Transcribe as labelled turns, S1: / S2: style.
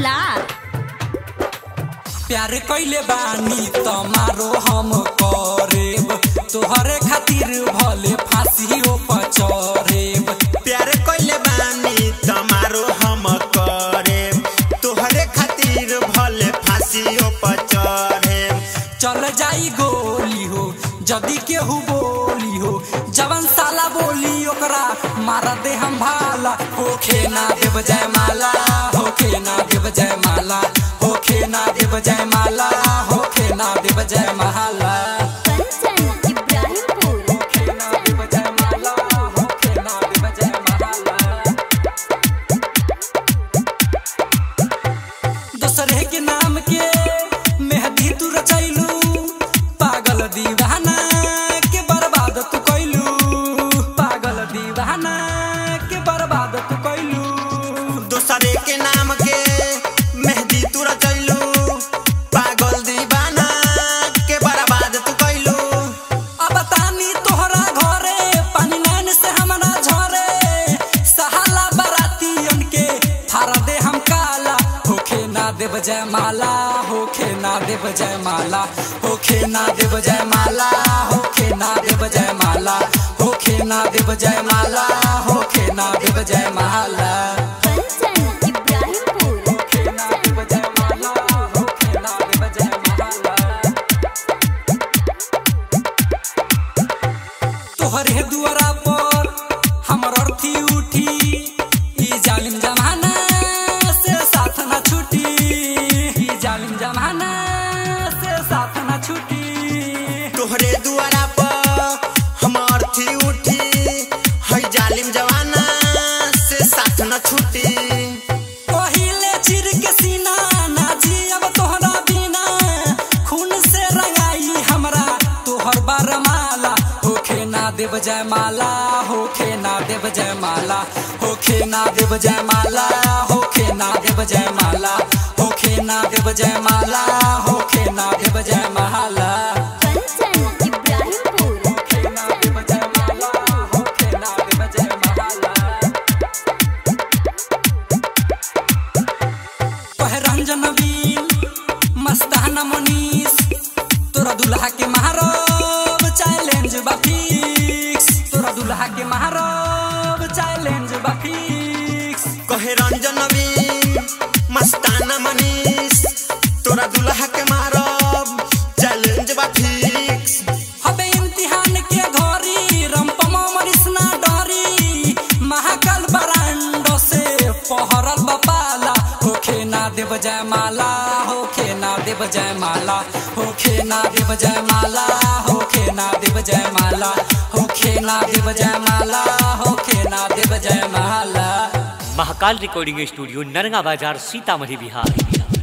S1: लाख
S2: प्यार कैले बानी तमारो हम करेब तोहरे खातिर भले फांसियो पचरेब
S3: प्यार कइले बानी तमारो हम करे तोहरे खातिर भले फांसियो पर चढ़े
S2: चल जाई गोली हो जदी केहू बोली हो जवन साला बोली ओकरा मार दे हम भाला होखे ना देव जय माला होखे ना देव जय माला होखे ना देव जय माला होखे ना देव जय माला
S1: कंचन इब्राहिमपुर
S2: होखे ना देव जय माला होखे ना देव जय माला दोसरे के नाम के मेहदी तू रचैलू पागल दीवाना के बर्बाद तू कैलू पागल दीवाना के बर्बाद तू कैलू
S3: दोसरे के नाम के मेहदी तू रचैलू पागल दीवाना के बर्बाद तू कैलू
S2: अब तानी तोहरा घरे पानी नैन से हमरा झरे सहाला बरातियन के थारा दे हम काला होखे ना देव जय माला होखे ना देव जय माला होखे ना देव जय माला होखे ना देव जय माला होखे ना देव जय माला होखे ना देव जय माला
S1: कंचन इब्राहिमपुर
S2: होखे ना देव जय माला होखे ना देव जय माला तोहरे दुआरा पर हमर अर्थी उठी ई जालिम जमाना से साथ न छूटी ई जालिम जमाना से साथ न छूटी
S3: तोहरे दुआरा पर हमार थी उठी है जालिम जवाना से साथ न छूटी
S2: पहिले चिर के सीना ना जियब तोहरा बिना खून से रंगाई हमरा तोहर बरमाला होखे ना देव जय माला होखे ना देव जय माला होखे ना देव जय माला होखे ना देव जय माला होखे ना देव जय माला होखे ना देव जय माला
S1: कंचन इब्राहिमपुर
S2: होखे ना देव जय माला होखे ना देव जय माला रंजन बीन मस्ताना मनीष तोरा दुल्हा के महारब चैलेंज बा फिक्स तोरा दुल्हा के महारब चैलेंज बा फिक्स
S3: कहे रंजन नवीन मस्ताना मनीष तोरा दुल्हा के मारब चैलेंज बा फिक्स
S2: हबे इम्तिहान के घरी रंपमा मरीस ना डरी महाकाल बरांडो से पहरल बपाला होखे ना देव जय माला होखे ना देव जय माला होखे ना देव जय माला होखे ना देव जय माला होखे ना देव जय माला होखे ना देव जय माला
S4: महाकाल रिकॉर्डिंग स्टूडियो नरगा बाजार सीतामढ़ी बिहार